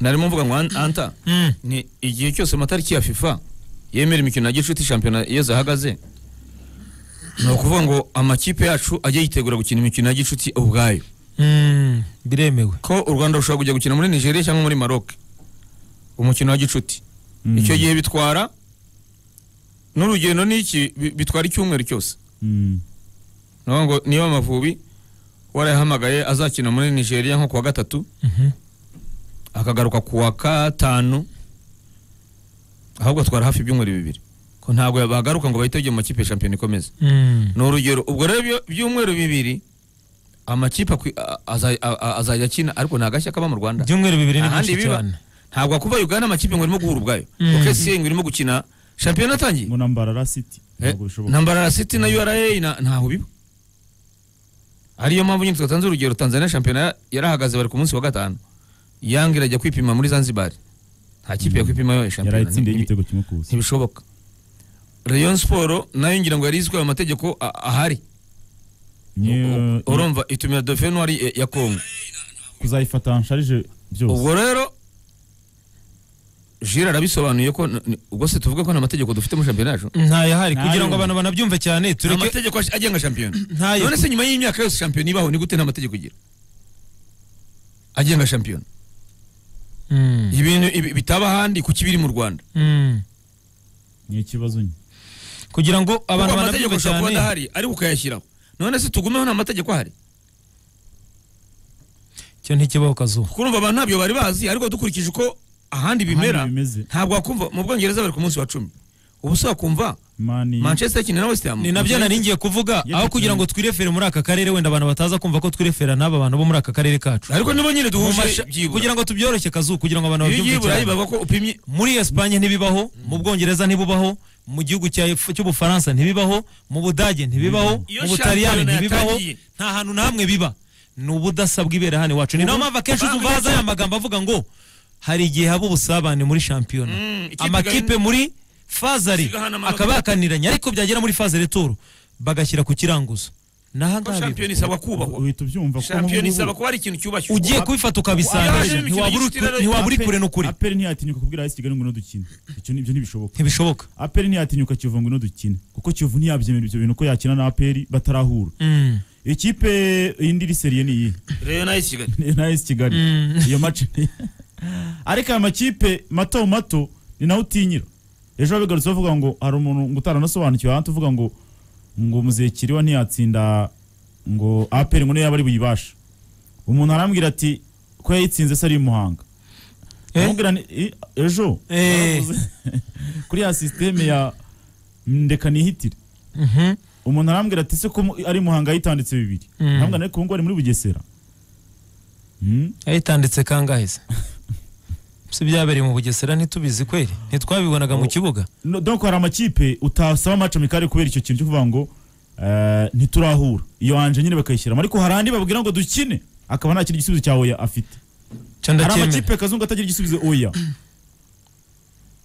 narimo mvuga ngo an- anta ni igihe cyose amatariki ya fifa yemera imikino ya gicuti shampiyona iyo zahagaze ni ukuvuga ngo amakipe yacu ajye yitegura gukina imikino ya gicuti ubwayo Mm, biremewe ko u rwanda rushobora kujya gukina muri nigeria cyangwa muri maroc umukino wa gicuti Mm. icyo gihe bitwara n'urugendo n'iki bi- bitwara icyumweru cyose Mm. ni ukuvuga ngo niba amavubi warayahamagaye azakina muri nigeria nko ku wa gatatu Mhm. akagaruka ku wa gatanu ahubwo atwara hafi ibyumweru bibiri ko ntabwo bagaruka ngo bahite bajya mu makipe ya shampiyona ikomeza Mm. ni urugero ubwo rero ibyo byumweru bibiri amakipe akwi- a- aza- a- a- azajya akina ariko ni agashya kaba mu rwanda ibyumweru bibiri ni Ahandi byinshi biba. cyane ntabwo akuba ugana amakipe ngo irimo guhura ubwayo Mm. kuko esi ngo irimo gukina shampiyona atangiye ngo na mbarara city Eh, ntabwo bishoboka na mbarara city na ura na- ntaho biba ariyo mpamvu nyine twatanze urugero tanzania shampiyona ya- yarahagaze bari ku munsi wa gatanu yanga irajya kwipima muri zanzibar nta kipe yakwipima yo shampiyona yarayitsindiye Ni- igitego kimwe ku busa ntibishoboka rayon siporo nayo ngira ngo yari izwi ayo mategeko a- ahari Niyo- urumva itumira dofenwari ya kongo kuzayifata nsharije byose ubwo rero jire arabisobanuye ko n- n- ubwo se tuvuge ko nta mategeko dufite muri shampiyona yacu ntayahari Ntayo. kugira ngo abantu banabyumve cyane nta tureke mategeko ash- agenga shampiyona ntayo none se nyuma y'imyaka yose shampiyona ibaho ni gute nta mategeko igira agenga shampiyona Mm. ibintu ibi- bitaba ahandi kuki biri mu rwanda Mm. ni ikibazo nyine kugira ngo abantu kuko banabyumve amategeko ashobora kuba cyane adahari ariko ukayashyiraho none se tugumeho nta mategeko ahari cyo ntikibaho kazuba kuko urumva abantu ntabyo bari bazi ariko dukurikije uko ahandi bimera Ahandi bimeze. ntabwo wakumva mu bwongereza bari ku munsi wa cumi ubu se wakumva mani manchester ikina na west ham ni nabyo nari ngiye kuvuga Yego, aho kugira ngo twirefere muri aka karere wenda abantu bataza kumva ko twirefera n'aba bantu bo muri aka karere kacu ariko nibo nyine duhuje Mumasha- byibura kugira ngo tubyoroshye kazu kugira ngo abantu iyo ugiye babyumve i burayi cyane bavuga ko upimye muri Espagne ntibibaho mu Bwongereza ntibubaho mu gihugu cya Ef- cy'Ubufaransa ntibibaho mu Budage ntibibaho Iyo mu Butaliyani shampiyona ntibibaho yatangiye. nta hantu na hamwe biba ni ubudasa bw'ibera hano iwacu ni nayo mpamvu akenshi Abantu uzubaza aya magambo avuga ngo hari igihe haba ubusabane muri shampiyona Mm, ikipe amakipe igahina- muri fazari Zigahana amanota. akaba yakaniranye ariko byagera muri fazari turu bagashyira ku kiranguzo naho ko ngaho shampiyona isabwa kubahwa uhita ubyumva ko shampiyona nk'ubu- isaba kuba ari ikintu cyubashywe ugiye kubifata ukabisangisha Yaje imikino ntiwabura y'igice rero- uri- ntiwabura uri kure n'ukuri aperi ntiyatinyuka kubwira isi kigali ngo no dukine icyo ni- ibyo ntibishoboka ntibishoboka aperi ntiyatinyuka kivu ngo no dukine kuko kivu ntiyabyemera ibyo bintu ko yakina na aperi batarahura Mm. ikipe indi iri seriye ni iyi rero nayo kigali na esi kigali iyo mace ni- ariko aya makipe mato mato ni nawe utinyira ejo wabigarutse bavuga ngo hari umuntu ngo utaranasobanukiwe ahandi uvuga ngo ngo muzehe kiriho ntiyatsinda ngo aperi ngo niyo yaba ari buyibasha umuntu arambwira ati ko yayitsinze se ari i muhanga Eh? amubwira ni- i- ejo Eh. baravuze. kuri ya sisiteme ya ndeka nihitire Mhm. umuntu arambwira ati se ko mu- ari i muhanga yitanditse bibiri Mm. arambwira ariko ubu ngubu ari muri bugesera Mm. yayitanditse kangahe se si byabereye mu bugesera ntitubizi kweri ntitwabibonaga mu kibuga No, donc hari amakipe utasaba maca mikari kubera icyo kintu cyo kuvuga ngo eh, ntiturahura iyo anje nyine bakayishyiramo ariko hari andi babwira ngo dukine akaba nta kintu igisubizo cya oya afite cyo hari ndacyemera amakipe kazungu atagira igisubizo oya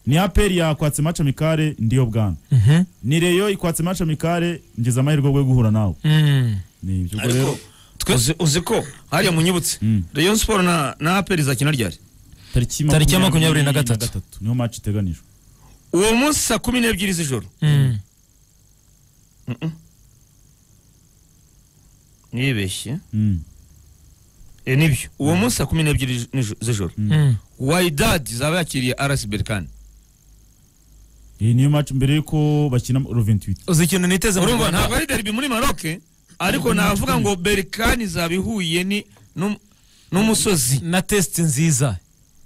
ni aperi yakwatse maca mikare ndiyo bwana Mhm. ni reyo ikwatse maca mikare ngeze amahirwe yo guhura nawe Mm. ni ibyo ubwo ariko rero twe- uzi- uzi ko hariya munyibutse Mm. rayon siporo na na aperi izakina ryari tariki Tariki ya makumyabiri na gatatu. niyo maca iteganijwe uwo munsi saa kumi n'ebyiri z'ijoro Mm. nibeshye Mm. e nibyo uwo munsi saa kumi n'ebyiri n'ijo- z'ijoro Mm. wayidadi zaba yakiriye arasi berikani iyi niyo maca mbere yuko bakina roventwiti uzi ikintu niteze mu urumva Rwanda? ntabwo ari deribi muri maroke ariko navuga ngo berikani izaba ihuye ni n'um- n'umusozi na test nziza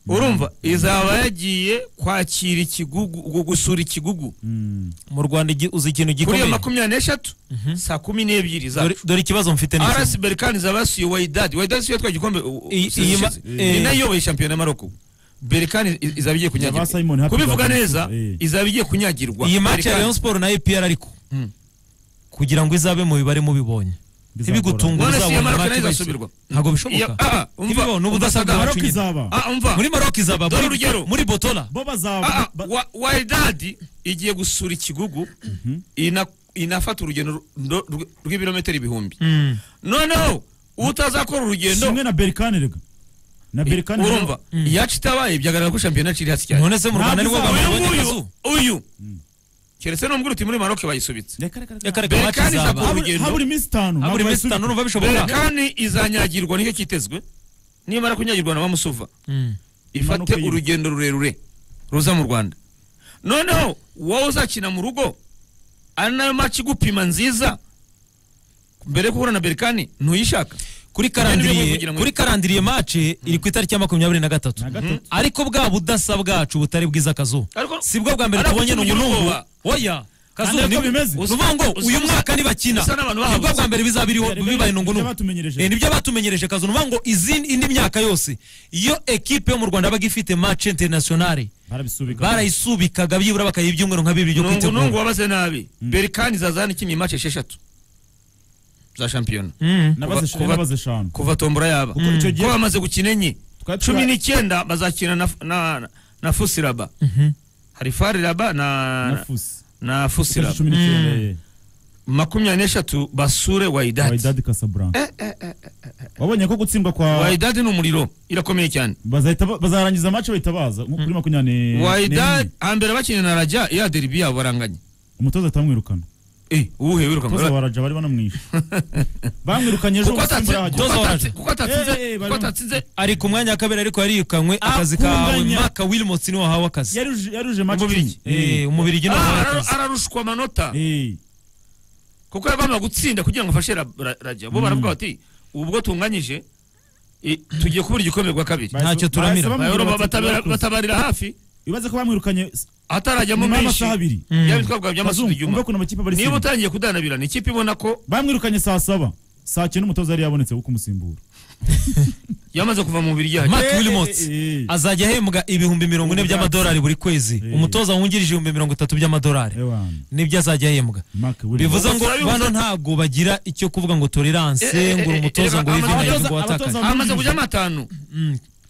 urumva izaba yagiye kwakira ikigugu gu- gusura ikigugu mu rwanda igi- uzi ikintu kuri iyo gikomeye makumyabiri n'eshatu saa kumi n'ebyiri zacu Dore- dore ikibazo mfite ni iki. arasi berikani izaba yasuye wayidadi wayidadi si yo yatwaye igikombe u- u- Iyi- iyi ma- ushize. eh. ni nayo iyoboye shampiyona ya maroko berikani i- izaba igiye Ba Simon kunyagirwa Happy kubivuga Gabriel. neza Eh. izaba igiye kunyagirwa iyi match ya Berkane. rayon sport na epr ariko Mm. kugira ngo izabe mu bibare mubibonye Bizagorana. ntibigutunge None si iya uzabona Maroc match nayo bayitse. izasubirwa. ntabwo Iya- bishoboka ah, ah, umva, ntibibone umva ubudasabwa Sagaruka bwacu maroc nyine. izaba Ah, umva muri maroc izaba Dore muri- urugero. muri botola bo Ah, bazaba ah, wa- Wydad igiye gusura ikigugu ina- inafata urugendo ru- ndo- rw- rw'ibirometero ibihumbi Mm. noneho utazakora urugendo kimwe na berikani rega na berikani urumva iyacu itabaye byagaragara ko shampiyona ciri hasi cyane none se mu rwanda nibwo Ntabwo abantu uyu babonye nguyu akazu uyu keretse nubwo uruti muri maroke bayisubitse reka reka reka reka reka Berkane maci izaba izakora- Haburi- urugendo. haburi iminsi itanu habura iminsi ntabwo bayisubira. itanu numva bishoboka berekani izanyagirwa nicyo cyitezwe nimara kunyagirwa na bamusuva Mm. ifate Impanuka y'ibiti. urugendo rurerure ruza mu rwanda noneho wowe uzakina mu rugo ari nayo maci igupima nziza mbere yo guhura na berikani ntuyishaka kuri Ibyo ni bimwe karandiriye kugira ngo- kuri karandiriye mace iri ku itariki ya makumyabiri na gatatu Na gatatu. ariko bwa budasa bwacu butari bwiza akazu Ariko- si bwo bwa mbere Ariko tubonye kugira n'ubunungu ubwoba. oya Kandi kazu ariko ni bimeze. uvuga ngo Usa- uyu usa- mwaka ntibakina usa n'abantu ni bwo bahabuze. bwa mbere bizaba biriho Biriho- bibaye biriho n'ubunungu batumenyereje. Eh, nibyo batumenyereje kazu ni uvuga ngo izindi indi myaka yose iyo ekipe yo mu rwanda yabaga ifite mace internationale barabisubika barayisubikaga byibura bakayiha ibyumweru nka bibiri byo nungu nungu kwitegura wabaze nabi berikani izaza hano ikinnye maci esheshatu za shampiyona Mm. nabaze eshanu kuba- nabaze eshanu kuva tombora yaba Kuko icyo gihe- ko bamaze gukina enye Twari tura- cumi n'icyenda bazakina na, na, na, na fusiraba Mhm. hari fariraba na na, fusi na Itariki fusiraba cumi n'icyenda Mm. eh, makumyabiri n'eshatu basure waidati Wydad Casablanca wabonye ko gutsindwa kwa waidadi ni umuriro irakomeye cyane bazahita ba- bazarangiza match bahita baza nko kuri makumyabiri waidadi hambere bakina na raja ya deribi yabo baranganye umutoza atamwirukana Eh, uwuhe umutoza wiruka wa Raja bari banamwishe bamwirukanye ejo kuko atatsi- umusimbura kuko yahagera Umutoza wa atatsi- Raja. kuko atatsinze Eh, eh, kuko bari- atatsinze ari ku mwanya wa kabiri ariko yarikanywe akazi kawe Akunganya. maka wilmots niwe wahawe akazi yaruje yaruje match Umubirigi. kimwe. Eh, umubirigi niwe wahawe Ah, akazi ara- ararushwa amanota Eh, kuko yagomba gutsinda kugira ngo afashe Ra- Ra- raja bo baravuga bati ubwo tunganyije eh, tugiye kubura igikombe kwa kabiri bahise- Ntacyo bahise turamira. bamwirukana Bayoro bati, batabera- "Turakoze." batabarira hafi ibaze ko bamwirukanye atarajyamo nyuma menshi y'amasaha abiri byaba bitwabwa by'amasuku Kazungu, ibyuma umva ukuntu amakipe bari niba simba. utangiye kudanabirana ikipe ibona ko bamwirukanye saa saba saa cyenda umutoza yari yabonetse wo kumusimbura yamaze kuva mu mubiri yahajya mark Eh, wilmots eh, eh. azajya ahembwa ibihumbi mirongo ine by'amadolari buri kwezi Eh. umutoza wungirije ibihumbi mirongo itatu by'amadolari Ewan, nibyo azajya ahembwa Mark Williams. bivuze ngo Ubuzima bano bivuze- ntabwo bagira icyo kuvuga ngo Eh, eh, tolerance ngo uri eh, umutoza eh, ngo wive abatoza- intego abatoza- watakanye amaze kujyamo atanu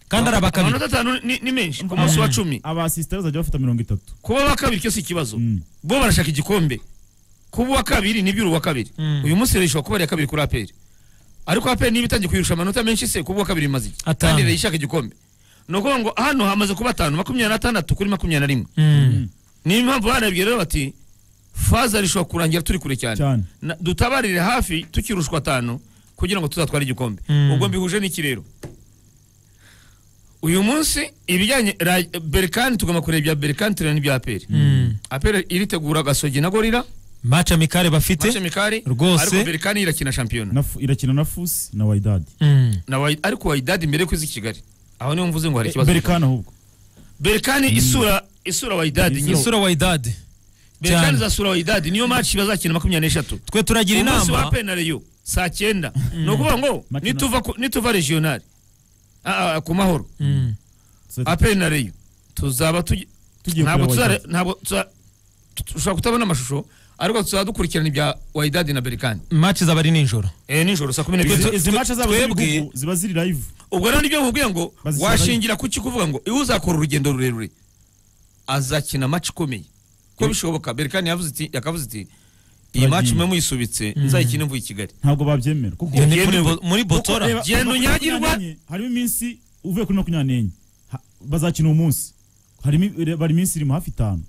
kandi ari abakabiri amanota atanu ni ni menshi ku munsi wa cumi abasisitari bazajya bafata mirongo itatu kuba wa kabiri cyo si ikibazo Mm. bo barashaka igikombe kuba uwa kabiri ni by'uru wa kabiri Mm. uyu munsi rero ishobora kuba ari iya kabiri kuri aperi ariko aperi niba itangiye kuyirusha amanota menshi se kuba uwa kabiri imaze iki Atanu. kandi rero ishaka igikombe ni ukuvuga ngo hano hamaze kuba atanu makumyabiri n'atandatu kuri makumyabiri na rimwe Mm. niyo mpamvu banabwiye rero bati faza rishobora kurangira turi kure cyane Cyane. Na- dutabarire hafi tukirushwa atanu kugira ngo tuzatware igikombe Mm. ubwo mbihuje n'iki rero uyu munsi ibijyanye ra- berikani tugomba kureba ibya berikani tureba n'ibya aperi Mm. aperi iritegura gasogi na gorira match amikare mace bafite mikari Rwose. ariko berikani irakina shampiyona Na Fu- irakina na fusi na waidadi Mm. Na Wai- ariko wayidadi mbere yo kuza i kigali aho niho mvuze ngo hari ikibazo berikani ahubwo berikani isura isura wayidadi nyine. isura wayidadi berikani cyane izasura wayidadi niyo maci bazakina makumyabiri n'eshatu twe turagira umunsi wa inama penariyo saa cyenda ni ukuvuga ngo Makino. nituva ku- nituva regional ah, ah, ku mahoro Mm. So, apenariyo tuzaba tugi- Tugiye ntabwo kureba tuzare- Wydad. ntabwo tuza- tu- tushobora kutabona amashusho ariko tuzaba dukurikirana ibya wayidadi na berikani match izaba ari nijoro Eh, nijoro saa kumi n'ebyiri izi- izi mace zabo twebwe- z'ibihugu ziba ziri live ubwo rero nibyo nkubwiye ngo Bazisaba- washingira ku iki kuvuga ngo iyo uzakora urugendo rurerure azakina maci ikomeye ko bishoboka berikani yavuze iti yakavuze iti iyi Turagiye. maci mwe muyisubitse nzayikine mvuye i kigali ntabwo babyemera kuko Iyo ni yemewe. muri bo- muri kuko botora reba, Genda kuva kuri unyagirwa. makumyabiri n'enye, harimo iminsi uvuye kuri makumyabiri n'enye Ha- bazakina uwo munsi harimo i- re- bari iminsi irimo hafi itanu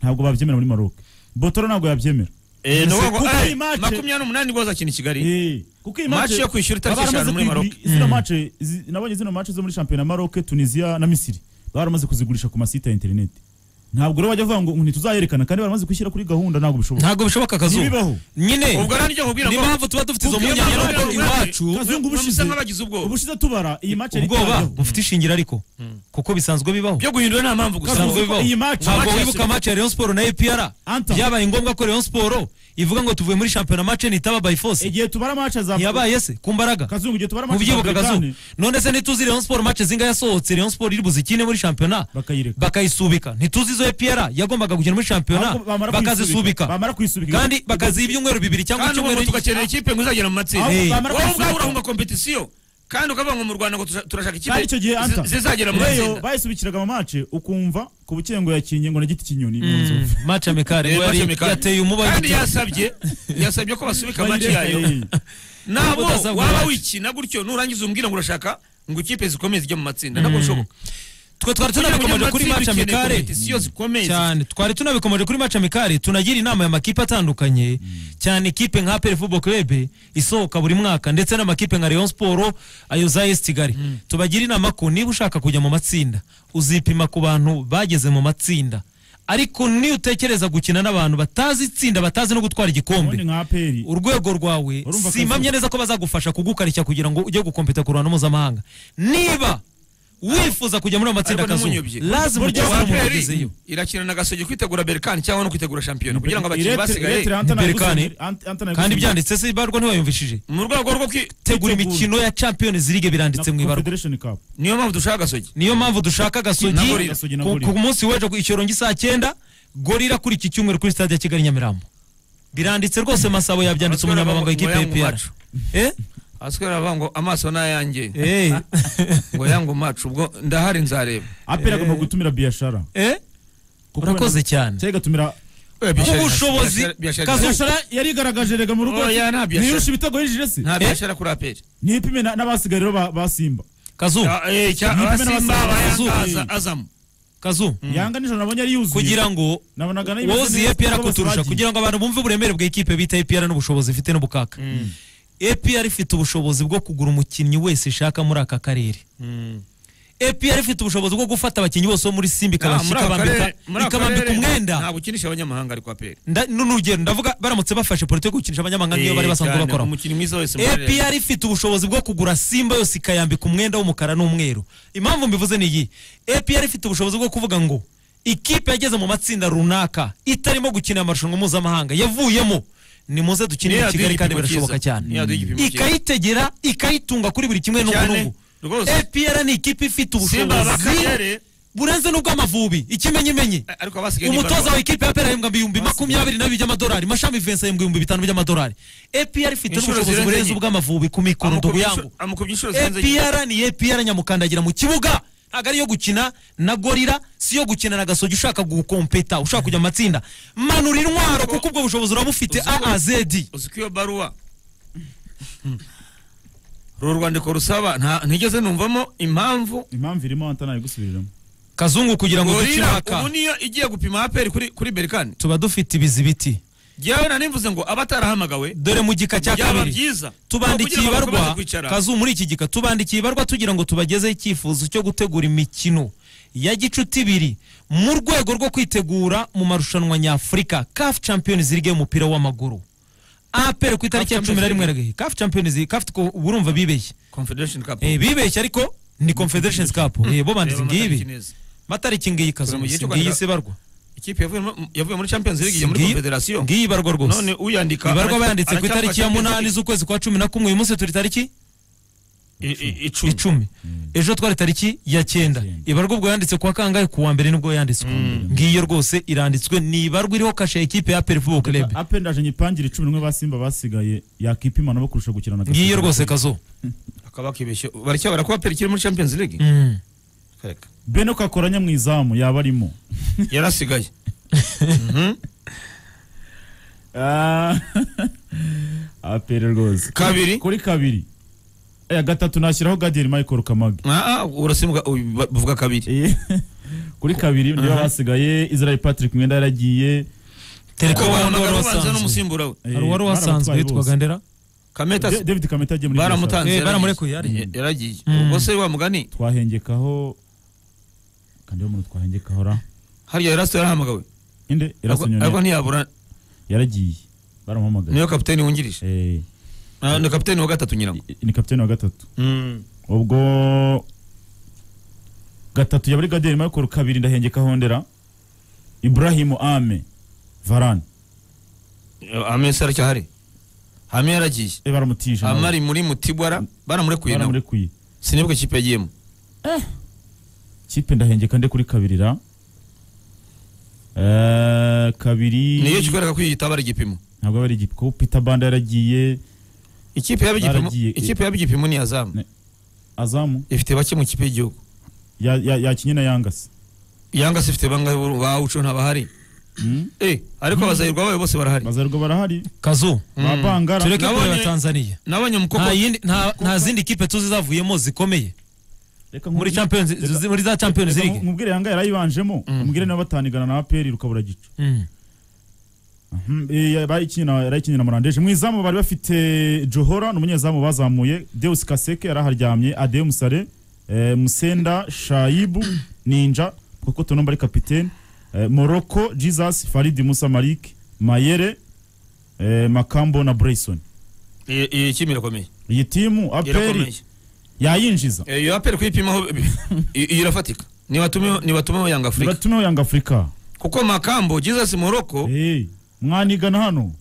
ntabwo babyemera muri maroc botora ntabwo yabyemera Eh, ni ukuvuga ngo, kuko eh, iyi match- makumyabiri n'umunani bwo azakina i kigali Eh, kuko iyi Match match- yo kwishyura itariki baba eshanu baramaze muri Maroc. kuyiguri- zino match zi- nabonye zino match zo muri shampiyona Maroc Tunisia na Misiri baba baramaze kuzigurisha ku masite ya internet ntabwo rero bajya bavuga ngo ntituzayerekana kandi baramaze kwishyira kuri gahunda ntabwo bishoboka ntabwo bishoboka akazuba Ntibibaho. nyine ubwo rero nibyo nkubwira ni ngo mpamvu tuba dufite izo Ubwo mpungenge iyo n'ubwo mpamvu iwacu Kazungu musa ubushize nk'abagize ubwoba. ubushize tubara iyi match yari ubwoba itajyaho. bufite ishingiro ariko kuko bisanzwe bibaho byo guhindura nta mpamvu gusa bisanzwe Kazugu- bibaho iyi match- ntabwo match wibuka yasubiye. match ya Rayon Sport na APR Anta. byabaye ngombwa ko Rayon Sport ivuga ngo tuvuye muri shampiyona match ntitaba by force igihe tubara match za ntiyabaye se ku mbaraga Kazungu igihe tubara match za mubyibuka Berkane kazu none se ntituzi Rayon Sport match zinga yasohotse Rayon Sport iri buzikine muri shampiyona bakayireka bakayisubika ntituzi izo APR yagombaga gukina muri shampiyona Ahubwo bamara bakazisubika kuyisubika- bamara kuyisubika kandi bakaziha ibyumweru bibiri cyangwa kandi ubu ngo icyumweru tugakenera ikipe ngo izagera mu matsinda Ahubwo Eh. bamara wowe ubwawe kuyisubika. urahumba kompetisiyo kandi ukavuga ngo mu rwanda ngo tusha- turashaka ikipe kandi icyo gihe zi- anta zizagera mu reyo matsinda bayisubikiraga mu match ukumva ku bukengo yakinye ngo na giti kinyoni mu nzu. Mm, match amikare Eh, ngo yari- Mathieu Mikali. yateye umuba kandi yiteye. yasabye yasabye ko basubika maci Bayireka, yayo eh. nabo Ubudasa waba bwacu. wikina gutyo nurangiza umbwira ngo urashaka ngo ikipe zikomeye zijya mu matsinda ntabwo bishoboka twe twari tunabikomeje kuri match amikare kompetisio zikomeye cyane twari tunabikomeje kuri match amikare tunagira inama y'amakipe atandukanye cyane ikipe nka APR Football Club isohoka buri mwaka ndetse n'amakipe nka Rayon Sport ayo za AS Kigali tubagira inama ko niba ushaka kujya mu matsinda uzipima ku bantu bageze mu matsinda ariko niyo utekereza gukina n'abantu batazi itsinda batazi no gutwara igikombe ubundi nka aperi urwego rwawe Urumva simpamye akazi- neza ko bazagufasha kugukarishya kugira ngo ujye gukompeta ku ruhando mpuzamahanga niba wifuza kujya muri ayo matsinda Ariko akazuba n'umunyobye. lazima ujye Burya waba APR umugezeyo irakina na gasogi kwitegura berikani cyangwa no kwitegura shampiyona kugira ngo abakinnyi basigaye Berkane. kandi kandi byanditse se ibarwa ntiwayumvishije mu rwego rwo kwi- tegura Kwitegura. imikino ya champions league biranditse mu ibarwa federation cup niyo mpamvu dushaka gasogi niyo mpamvu dushaka Na gasogi Gorilla. Gasogi na ku- Gorilla. ku munsi w'ejo ku ikirongo saa cyenda gorira kuri iki cyumweru kuri stade ya kigali nyamirambo biranditse rwose masabo yabyanditse Abatwara umunyamabanga babo- w'ikipe ya bayangu APR. bacu. eh aswera avuga ngo amaso ni ayanjye eh ngo yangu macu ubwo ndahari nzareba aperi agomba gutumira biashara eh urakoze cyane cyangwa igatumira ubushobozi kazo- biashara yarigaragaje rega mu rugo Oya, nta biashara. ntirushe ibitego yinjije nta se biashara kuri aperi nipime na- n'abasigaye rero ba- ba simba kazu Nipe n'abasaba abasimba Azu. abayaga azamu kazu yanga nijoro nabonye ari yuzuye kugira ngo nabonaga n'ibintu wowe uzi neza APR kuko bose kuturusha bagiye. kugira ngo abantu bumve uburemere bw'ikipe bita APR n'ubushobozi ifite n'ubukaka APR ifite ubushobozi bwo kugura umukinnyi wese ishaka muri aka karere APR ifite ubushobozi bwo gufata abakinnyi bose bo muri Ah, muri Simba ikabashyika aka ikabambika karere- muri aka ikabambika karere umwenda ntabwo ukinisha abanyamahanga ariko aperi Nda- n'urugero ndavuga baramutse bafashe politiki yo gukinisha abanyamahanga iyo bari basanzwe bakora umukinnyi mwiza wese muri Real. APR ifite ubushobozi bwo kugura Simba yose ikayambika umwenda w'umukara n'umweru impamvu mbivuze ni iyi APR ifite ubushobozi bwo kuvuga ngo ikipe yageze mu matsinda runaka itarimo gukina amarushanwa mpuzamahanga yavuyemo ni muze dukinire Niyo i Kigali yaduha kandi igipimo birashoboka cyiza. cyane Niyo yaduha igipimo cyiza. ikayitegera ikayitunga kuri buri kimwe n'ubu Cyane, n'ubu rwose. APR ni ikipe ifite Simba ubushobozi bakarere burenze n'ubw'amavubi ikimenyimenyi Eh, ariko abasigaye ni umutoza barwa. wa ikipe ya pera ahembwa ibihumbi makumyabiri n'abiri by'amadolari mashami vincent ahembwa ibihumbi bitanu by'amadolari APR ifite Inshuro n'ubushobozi zirenze burenze enye. ubw'amavubi ku mikoro Amukubye nduguyangu inshuro- amukubye inshuro zirenze enye. APR ni APR nyamukandagira mu kibuga ntabwo ari iyo gukina na gorira si iyo gukina na gasogi ushaka gukompeta ushaka kujya mu matsinda manura intwaro kuko ubwo bushobozi uraba ufite Uzi ko- aazedi uzi ko iyo baruwa uru rwandiko rusaba nta- ntigeze numvamo impamvu impamvu irimo anta nayigusubiriramo kazungu kugira ngo dukine gorira ubu aka niyo igiye gupima aperi kuri kuri berikani tuba dufite ibizibiti jyewe nanimvuze ngo abatarahamagawe dore mu gika cya byaba kabiri byiza tubandikiye Kugira ngo bakomeze ibarwa kwicara. kazu muri iki gika tubandikiye ibarwa tugira ngo tubagezeho icyifuzo cyo gutegura imikino ya gicuti ibiri mu rwego rwo kwitegura mu marushanwa nyafurika CAF Champions League y'umupira w'amaguru APR ku itariki ya CAF cumi na rimwe Champions ragahe CAF Champions League CAF ko urumva bibeshye confederation cup eh bibeshye ariko ni Confederations Cup eh bo Reba amatariki banditse ngibi neza. matariki ngiyi kazu Turi mu gihe cyo ngiyi kwandika- sibarwa ikipe yavuye mu- yavuye muri champions league igiye muri Ngiyi- confederation ngiyi barwa rwose none uyandika ibarwa aracya- bayanditse ku aracyafashe itariki ya Champions munani League. z'ukwezi kwa cumi na kumwe uyu munsi turi tariki I- i- icumi icumi ejo twari tariki ya cyenda ibarwa ubwo yanditse kuwa kangahe kuwa mbere nibwo yanditswe ngiyo rwose iranditswe ni ibarwa iriho kashe ya ekipe ya APR Football Club ape ndaje nyipangire icumi n'umwe ba simba basigaye yakipima nabo kurusha gukina na Gasogi. ngiyo rwose kazo akaba kibeshye baracya barakuba aperi kiri muri champions league Mm. Kareka. bene kakoranya mu izamu yaba arimo yarasigaye Ah, apere rwose kabiri kuri kabiri Eh, gatatu nashyiraho gadiyeri michael kamage Ah, ah, urasimbwa uyu, ba- bavuga kabiri Eh, kuri kabiri niba basigaye israel patrick mwenda yaragiye tereka ko wari wabonaga wari babanza wasanzwe n'umusimbura we Eh, hari uwari wasanzwe baramutwaye bose. yitwaga ndera kameta Da- david kamete yagiye muri baramutanze Eh, yaragiye. baramurekuye, yari. Eh, yaragiye Mm. ubwo se wa mugani Biashara. twahengekaho kandi uwo muntu twahengekaho ra harya yarasiwe yarahamagawe inde Ariko- irasonyoni ariko ntiyabura yaragiye baramuhamagaye niyo kapiteni wungirije Eh, Ah, ni kapiteni wa gatatu nyirango ni kapiteni wa gatatu ubwo gatatu yabari gadiyeri michael kabiri ndahengeka hondera ibrahimu ame varane amesi aracyahari hame yaragiye e baramutisha nawe. amari muri mutibwara baramurekuye nawe baramurekuye sinibwo ikipe yagiyemo kipe ndahengeka nde kuri kabiri ra Eh, kabiri niyo kikwereka ko yitaba ari igipimo ntabwo aba ari igipi kuko peter banda yaragiye ikipe yaba igipimo Baragiye. ikipe yaba igipimo ni azamu Ne. azamu ifite bake mu kipe y'igihugu ya- ya- yakinye na yangasi yanga se ifite bangahe buru- ba uco ntabahari eh ariko abazahirwa bayo bose barahari bazarwa barahari kazo ba bangara tureke Nabonye- kureba Tanzania nabonye nta umukobwa yindi nta nta zindi kipe tuzi zavuyemo zikomeye reka muri nkubwire- champions zi- muri za champions reka league nkubwire yanga yarayibanjemo Mm. umubwire nawe batanigana na aperi rukabura gicu Mm. Mhm, eh, yarayikinira yarayikinira murandeje mu izamu bari bafite johora ni umunyezamu bazamuye deus kaseke yari aharyamye ade musare eh, musenda shayibu ninja kuko tunomba ari kapitene eh, moroko jesus faridi musa malik mayere eh, makambo na brayson Iyi- iyi kipe irakomeye iyi timu aperi irakomeye yayinjiza Eh, iyo aperi kuyipimaho i- iyi irafatika nibatumeho nibatumeho yanga afurika nibatumeho yanga afurika kuko makambo jesus moroko Eh, mwanigana hano